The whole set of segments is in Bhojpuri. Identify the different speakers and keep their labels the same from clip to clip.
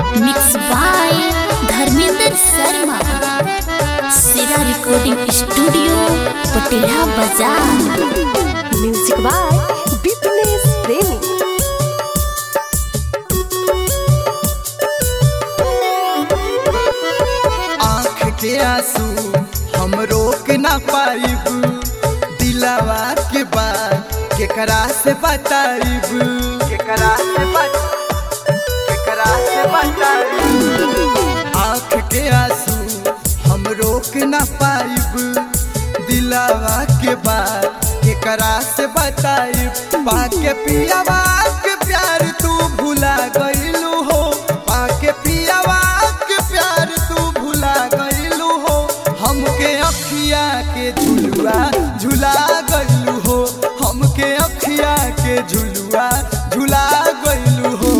Speaker 1: मिक्स बाय धर्मेंद्र शर्मा सिरा रिकॉर्डिंग स्टूडियो पटेला बाजार
Speaker 2: म्यूजिक बाय बिपनेश प्रेमी
Speaker 3: आँख के आंसू हम रोक ना पाइब दिलावा के बात केकरा से बताइब केकरा से बत केकरा से बताइब आँख के आंसू हम रोक ना पाइब दिलावा के बात केकरा से बताइब पाके पियावा के प्यार तू भुला गइलू हो पाके पियावा के प्यार तू भुला गइलू हो हमके अखिया के झुलुआ झुला गइलू हो हमके अखिया के झुलुआ झुला गइलू हो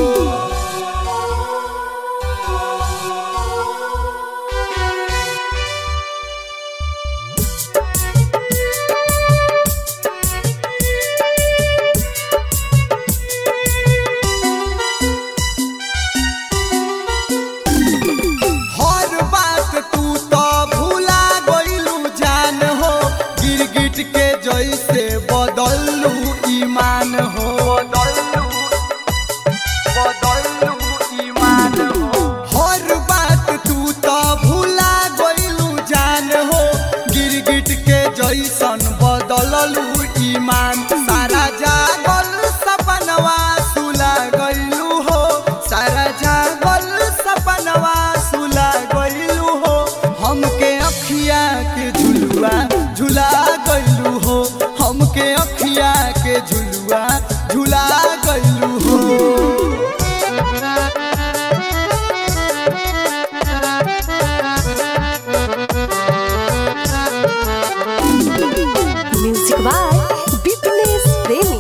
Speaker 3: हर बात तू तो भूला गइलू जान हो गिरगिट के जैसे बदलू ईमान हो बदलू बदलू ईमान हो हर बात तू तो भूला गइलू जान हो गिरगिट के जैसन बदललू ईमान सारा जागल सपनवा सुला गइलू हो सारा जागल सपनवा सुला गइलू हो हमके अखिया के झुलुआ झुला गइलू हो हमके अखिया के झुलुआ झुला गइलू हो
Speaker 2: म्यूजिक बाय बिपनेश प्रेमी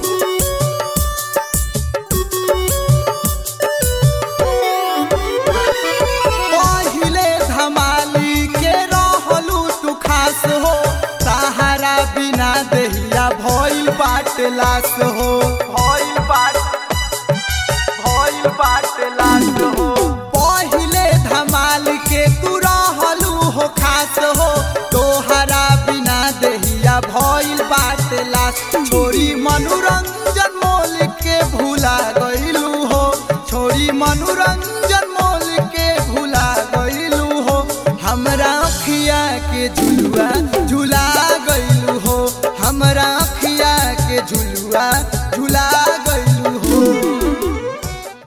Speaker 3: पहिले धमाली के रहलू तू खास हो सहारा बिना दहिया भइल बाट लाश हो भइल बाट भइल बाट लाश हो पहिले धमाल के तू रहलू हो खास हो तोहरा बिना दहिया भइल बाट लाश छोरी मनोरंजन मोल के भूला गइलू हो छोरी मनोरंजन